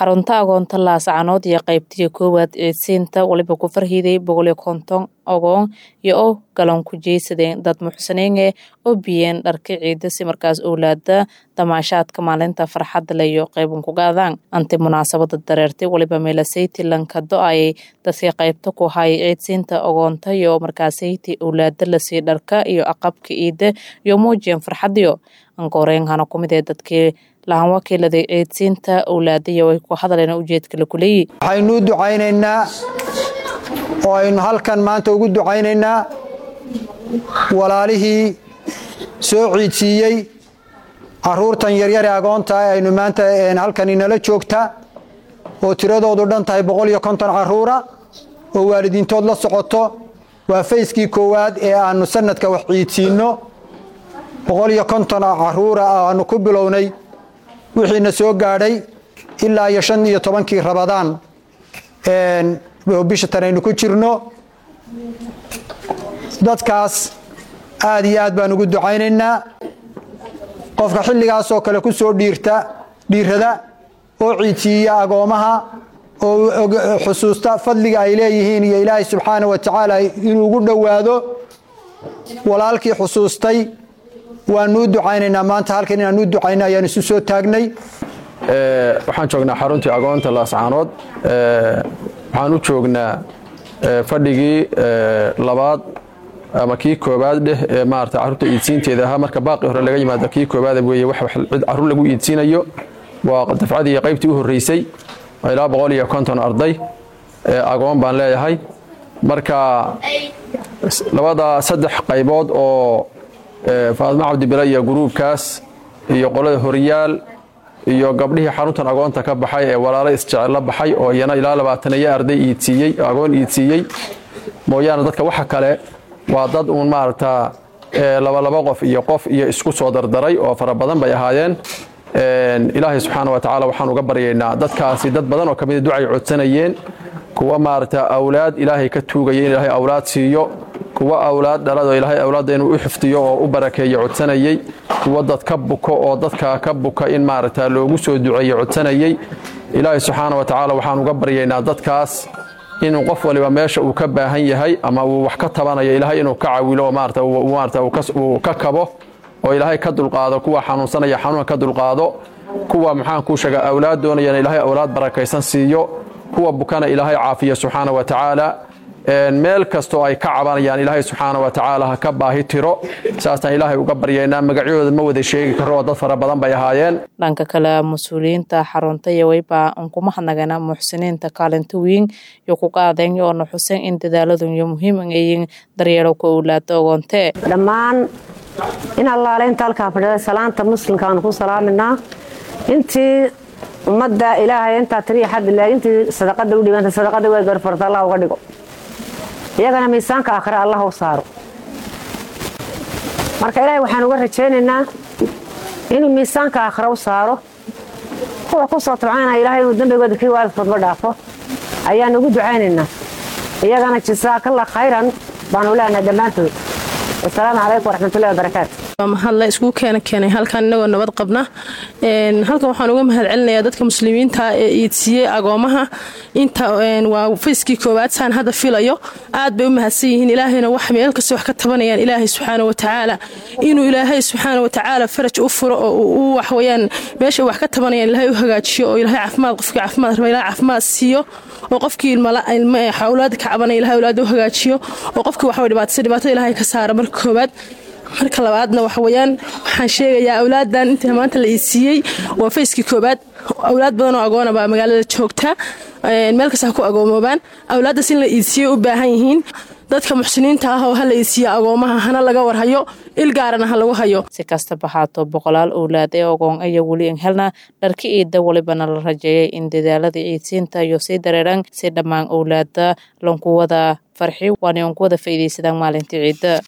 xarunta agoonta laascanood iyo qaybtiya koowaad ciidsiinta waliba ku farhiiday boqoliyo konton ogoon iyo oo galan ku jeysadeen dad muxsaniinge oo biyeen dharka ciida si markaas owlaada damaashaadka maalinta farxadda le iyo qaybun ku gaadaan anti munaasabada dareertay waliba meelasayti lanka do-ayay dadkii qaybta ku hayay ciidsiinta ogoonta iyo markaasayti owlaada lasii dharka iyo aqabka ciida iyo muujiyeen farxadiyo ankooreenhana kumid ee dadkii lahan wakiiladay ciidsiinta owlaadaiyo way ku hadleen ujeedka la kuleeyi waxaynu u ducaynaynaa oo aynu halkan maanta ugu ducaynaynaa walaalihii soo ciidsiiyey caruurtan yaryare agoonta aynu maanta halkan inala joogta oo tiradoodu dhan tahay boqol iyo konton caruura oo waalidiintood la socoto waa fayskii koowaad ee aanu sanadka wax ciidsiinno boqol iyo konton caruura aanu ku bilownay wixiina soo gaadhay ilaa iyo shan iyo tobankii rabadaan bisha tan aynu ku jirno dadkaas aad iyo aad baan ugu ducaynaynaa qofka xilligaasoo kale ku soo dhiirta dhiirada oo ciidsiiya agoomaha oo xusuusta fadliga ay leeyihiin iyo ilaahay subxaana wa tacaala inuu ugu dhowaado walaalkii xusuustay waanu u ducaynaynaa maanta halkan inaan u ducayna ayaan isu soo taagnay waxaan joognaa xaruntii agoonta laascaanood waxaan u joognaa fadhigii labaad ama kii koobaad dheh ee maarata carruurta iidsiinteeda ahaa marka baaqi hore laga yimaado kii koobaad weeye wax cid carruur lagu iidsiinayo waa dafcadii qaybtii u horreysay ilaa boqol iyo konton arday agoon baan leeyahay marka labada saddex qaybood oo faadmo cabdibile iyo guruubkaas iyo qolada horyaal iyo gabdhihii xaruntan agoonta ka baxay ee walaalo isjecel la baxay oo iyana ilaa labaataniyo arday iidsiiyey agoon iidsiiyey mooyaane dadka waxa kale waa dad uun maaragta labalaba qof iyo qof iyo isku soo dardaray oo fara badan bay ahaayeen ilaahay subxaana wa tacaala waxaan uga baryaynaa dadkaasi dad badan oo kamida ducay codsanayeen kuwa maaragta awlaad ilaahay ka tuugaya in ilaahay awlaad siiyo kuwa awlaad dhalado ilaahay awlaadda inuu u xifdiyo oo u barakeeyo codsanayey kuwa dad ka buko oo dadka ka buka in maaragta loogu soo duceeyo codsanayey ilaahay subxaana wa tacaala waxaan uga baryaynaa dadkaas inuu qof waliba meesha uu ka baahan yahay ama uu wax ka tabanayo ilaahay inuu ka cawilo maarata uu ka kabo oo ilaahay ka dulqaado kuwa xanuunsanaya xanuunka ka dulqaado kuwa maxaan kuu sheegaa awlaad doonayana ilaahay awlaad barakaysan siiyo kuwa bukana ilaahay caafiyo subxaana wa tacaala meel kastoo ay ka cabanayaan ilaahay subxaana wa tacaala ha ka baahi tiro saasaan ilaahay uga baryaynaa magacyahooda ma wada sheegi karo oo dad fara badan bay ahaayeen dhanka kale mas-uuliyiinta xarunta iyo weyba unkuma hadnagana muxsiniinta kaalinta weyn iyo ku qaadeen oona xuseen in dadaaladun iyo muhiim ayiin daryeelo ku owlaada ogoontee dhammaan in allaale inta halkaa fadhida salaanta muslimkaanu ku salaaminaa intii ummadda ilaahay intaa tiriya xadila intii sadaqada u dhibanta sadaqada way garfarta allah uga dhigo iyagana miisaanka aakhire allah u saaro marka ilaahay waxaan uga rajaynaynaa inuu miisaanka aakhire u saaro kuwa ku soo tabcaynaya ilahay inuu dembigooda kii waalidkoodba dhaafo ayaan ugu ducaynaynaa iyagana jasaakallah khayran baanu leenahay dhammaantood wasalaamu calaykum waraxmatullahi wabarakaatu mahadle isku keena keenay halkan inagoo nabad qabna halkan waxaan uga mahad celinayaa dadka muslimiinta ee iidsiiyey agoomaha inta waa fayskii koowaad saan hadda filayo aad bay u mahadsan yihiin ilaahayna wax meel kasta wax ka tabanayaan ilaahay subxaana watacaala inuu ilaahay subxaana watacaala faraj u furo oo u waxweyaan meesha wax ka tabanayaan ilaahay u hagaajiyo oo ilaahay caafimaad qofkii caafimaad raba ilahay caafimaad siiyo oo qofkii awlaada ka cabanaya ilahay awlaada u hagaajiyo oo qofkii waxway dhibaataysa dhibaatada ilaahay ka saara marka koowaad marka labaadna waxaweyaan waxaan sheegayaa awlaadan inta maanta la iisiiyey waa fayskii koobaad awlaad badan oo agoona baa magaalada joogta meel kasta ha ku agoomoobaan awlaaddaas in la iisiiyey u baahan yihiin dadka muxsiniinta ah oo ha la iisiiya agoomaha hana laga warhayo il gaarana ha lagu hayo si kastaba haato boqolaal owlaad ee ogoon aya weli an helna dharka ciidda walibana la rajeeyay in dadaalada ciidsiinta iyo sii dareeran si dhammaan owlaada lankuwada farxi waana unkuwada faa'iidaysadaan maalintii ciidda